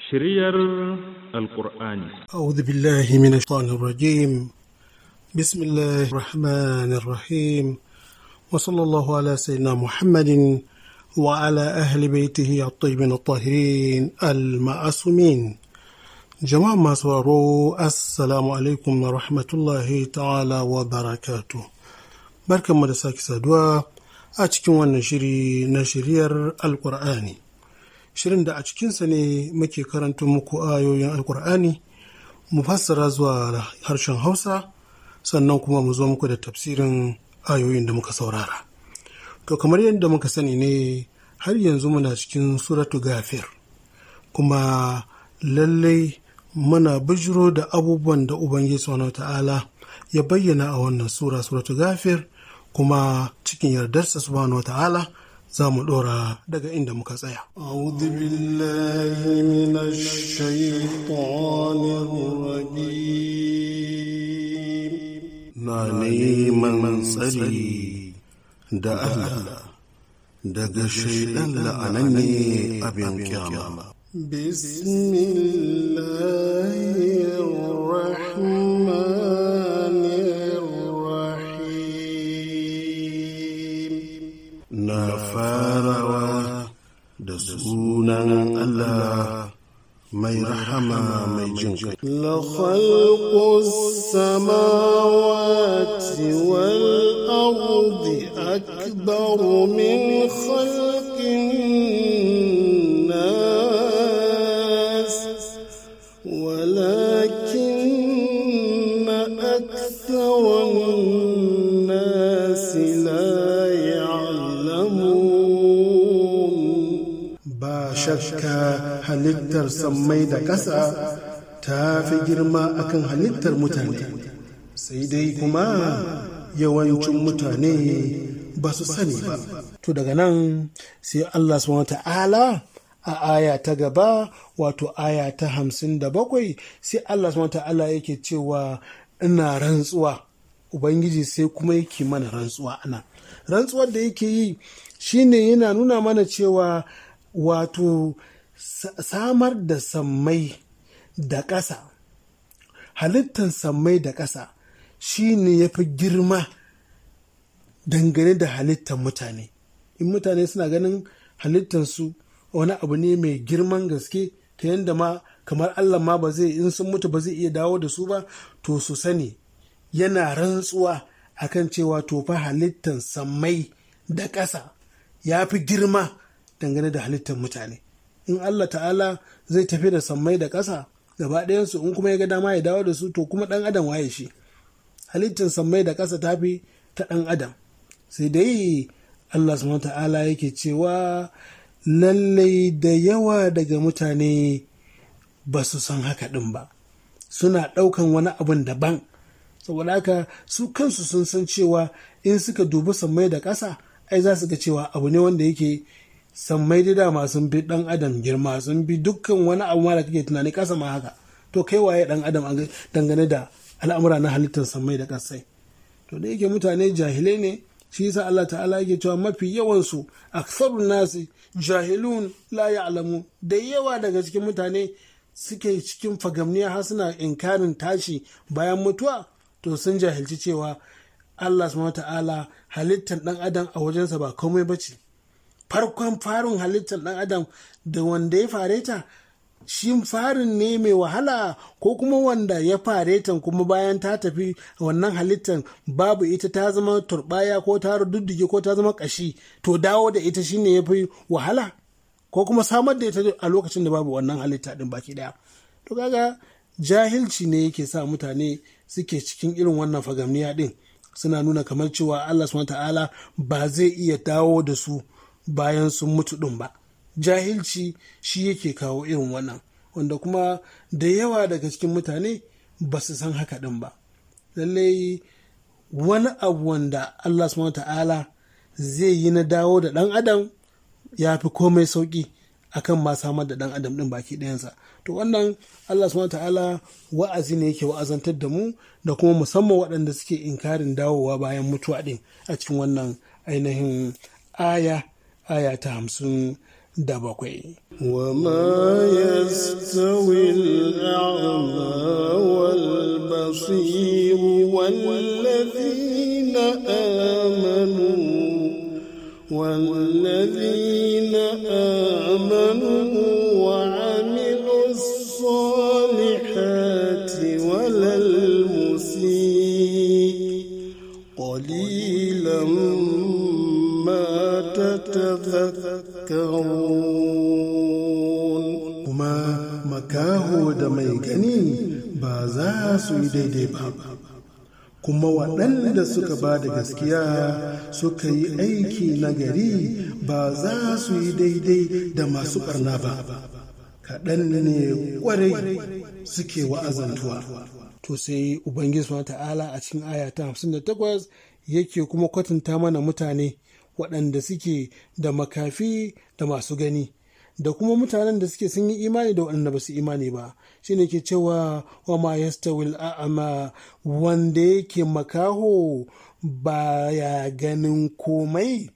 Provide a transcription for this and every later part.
Shiryar Alƙur'ani. أعوذ بالله من الشيطان الرجيم بسم الله الرحمن الرحيم وصلى الله على سيدنا محمد وعلى أهل بيته الطيبين الطاهرين المعصومين جماعة ما سوارو السلام عليكم ورحمة الله تعالى وبركاته بركة مدساك سادوا أتكون ونشري نشرير القرآني shirin da a cikinsa ne muke karanta muku ayoyin alkur'ani mu fassara zuwa harshen hausa sannan kuma mu zo muku da tafsirin ayoyin da muka saurara to kamar yadda muka sani ne har yanzu muna cikin suratu gafir kuma lallai muna bijiro da abubuwan da ubangiji subhanahu ta'ala ya bayyana a wannan sura suratu gafir kuma cikin yardarsa subhanahu ta'ala za mu ɗora daga inda muka tsaya. أعوذ بالله من الشيطان الرجيم na neman tsari da Allah daga shaidan la'ananne abin kyama. Bismillahirrahmanirrahim na farawa da sunan Allah mai rahama mai jin kai. لخلق السماوات والأرض أكبر من خلق الناس ولكن أكثر الناس لا يعلمون ba shakka halittar sammai da ƙasa ta fi girma akan halittar mutane sai dai kuma yawancin mutane ba su sani ba to daga nan sai Allah subhanahu ta'ala a aya ta gaba wato aya ta hamsin da bakwai sai Allah subhanahu ta'ala yake cewa ina rantsuwa ubangiji sai kuma yake mana rantsuwa ana rantsuwar da yake yi shine yana nuna mana cewa wato samar da sammai da ƙasa halittar sammai da ƙasa shi ne ya fi girma dangane da halittar mutane in mutane suna ganin halittarsu wani abu ne mai girman gaske ta yadda ma kamar allah ma ba zai in sun mutu ba zai iya dawo da su ba to su sani yana rantsuwa akan cewa to fa halittar sammai da ƙasa ya fi girma dangane da halittar mutane in Allah ta'ala zai tafi da sammai da ƙasa gaba ɗayansu in kuma ya ga dama ya dawo da su to kuma ɗan adam waye shi halittar sammai da ƙasa ta fi ta ɗan adam sai dai Allah subhanahu ta'ala yake cewa lallai da yawa daga mutane ba su san haka ɗin ba suna ɗaukan wani abun daban saboda haka su kansu sun san cewa in suka dubi sammai da ƙasa ai za su ga cewa abu ne wanda yake sammai da dama sun bi dan adam girma sun bi dukkan wani abu ma da kake tunani kasa ma haka to kai waye dan adam dangane da al'amura na halittar sammai da kasai to da yake mutane jahilai ne shi yasa Allah ta'ala yake cewa mafi yawan su aksarun nasi jahilun la ya'lamu da yawa daga cikin mutane suke cikin fagamniya har suna inkarin tashi bayan mutuwa to sun jahilci cewa Allah subhanahu ta'ala halittar dan adam a wajensa ba komai bace farkon farin halittar ɗan adam da wanda ya fare ta shi farin ne mai wahala ko kuma wanda ya fare ta kuma bayan ta tafi wannan halittar babu ita ta zama turbaya ko ta duddige ko ta zama kashi to dawo da ita shine ya fi wahala ko kuma samar da ita a lokacin da babu wannan halitta din baki daya to kaga jahilci ne yake sa mutane suke cikin irin wannan fagamniya din suna nuna kamar cewa Allah subhanahu ta'ala ba zai iya dawo da su bayan sun mutu ɗin ba jahilci shi yake kawo irin wannan wanda kuma da yawa daga cikin mutane ba su san haka ɗin ba lallai wani abu wanda Allah subhanahu ta'ala zai yi na dawo da ɗan adam ya fi komai sauƙi akan ma samar da ɗan adam ɗin baki ɗayansa to wannan Allah subhanahu ta'ala wa'azi ne yake wa'azantar da mu da kuma musamman waɗanda suke inkarin dawowa bayan mutuwa ɗin a cikin wannan ainihin aya aya ta hamsin da bakwai. وما يستوي الأعمى والبصير والذين آمنوا والذين آمنوا وعملوا الصالحات ولا المسيء قليلا ما تتذكرون kuma makaho da mai gani ba za su yi daidai ba kuma waɗanda suka ba da gaskiya suka yi aiki na gari ba za su yi daidai da masu ɓarna ba kaɗan ne ƙwarai suke wa'azantuwa to sai ubangiji subhanahu ta'ala a cikin aya ta 58 yake kuma kwatanta mana mutane waɗanda suke da makafi da masu gani da kuma mutanen da suke sun yi imani da waɗanda ba su imani ba shine ke cewa wa ma yastawil a'ama wanda yake makaho baya ganin komai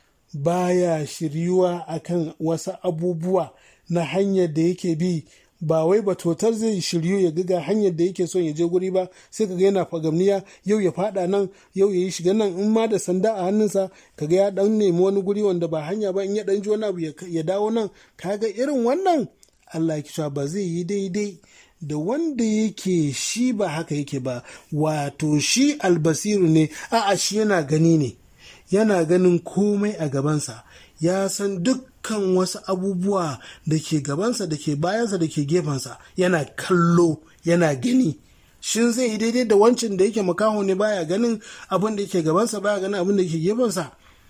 baya shiryuwa akan wasu abubuwa na hanyar da yake bi ba wai ba totar zai shiryu ya ga hanyar da yake son ya je guri ba sai kaga yana fagamniya yau ya fada nan yau ya yi shiga nan in ma da sanda a hannunsa kaga ya dan nemi wani guri wanda ba hanya ba in ya dan ji wani abu ya dawo nan kaga irin wannan Allah ya kisha ba zai yi daidai da wanda yake shi ba haka yake ba wato shi albasiru ne a'a shi yana gani ne yana ganin komai a gabansa ya san dukkan wasu abubuwa da ke gabansa da ke bayansa da ke gefensa yana kallo yana gani shin zai yi daidai da wancan da yake makaho ne baya ganin abin da yake gabansa baya ganin abin da ke gefensa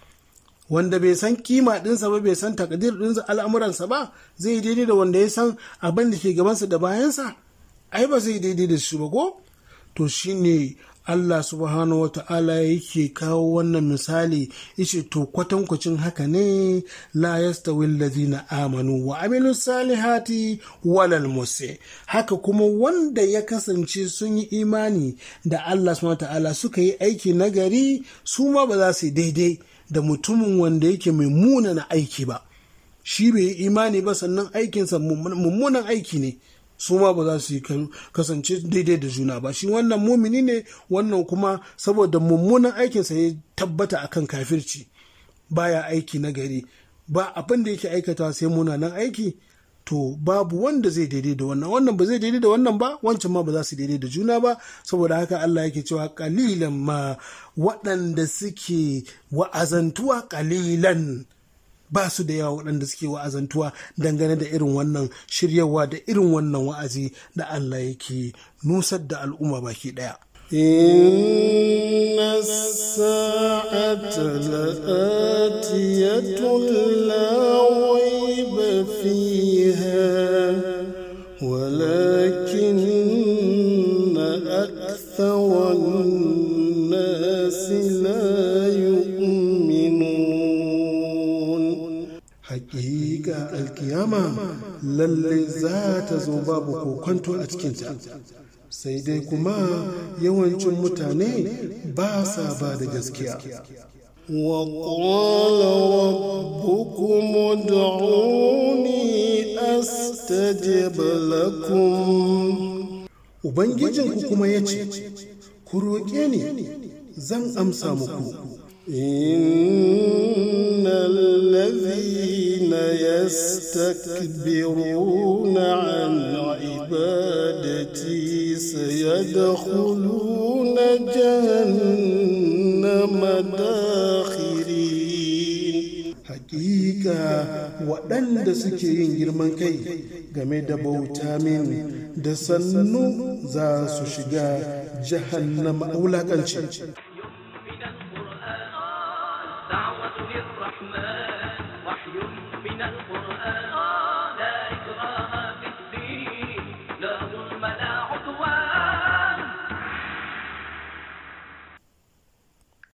wanda bai san kima dinsa ba bai san takadir dinsa al'amuransa ba zai yi daidai da wanda ya san abin da ke gabansa da bayansa ai ba zai daidai da shi ba ko to shine Allah subhanahu wa ta'ala yake kawo wannan misali ishe to kwatankwacin haka ne la yastawi allazina amanu wa amilu salihati walal musi haka kuma wanda ya kasance sun yi imani da Allah subhanahu wa ta'ala suka yi aiki nagari su ma ba za su yi daidai da mutumin wanda yake mai munana aiki ba shi bai yi imani ba sannan aikinsa mummunan aiki ne su ma ba za su yi kasance daidai da juna ba shi wannan mumini ne wannan kuma saboda mummunan aikinsa ya tabbata akan kafirci baya aiki na gari ba abin da yake aikata sai munanan aiki to babu wanda zai daidai da wannan wannan ba zai daidai da wannan ba wancan ma ba za su daidai da juna ba saboda haka Allah yake cewa kalilan ma waɗanda suke wa'azantuwa kalilan ba su da yawa waɗanda suke wa'azantuwa dangane da irin wannan shiryawa da irin wannan wa'azi da Allah yake nusar da al'umma baki ɗaya. إن الساعة لآتية لا ريب فيها ولكن أكثر الناس لا يؤمنون Hakika alkiyama lalle za ta zo babu kokonto a cikinta. Sai dai kuma yawancin mutane ba sa ba da gaskiya. وقال ربكم ادعوني أستجب لكم Ubangijinku kuma ya ce, Ku roƙe ni, zan amsa muku. إن الذين يستكبرون عن عبادتي سيدخلون جهنم داخرين Hakika waɗanda suke yin girman kai game da bauta min da sannu za su shiga jahannama a wulaƙanci. من القرآن دعوة للرحمن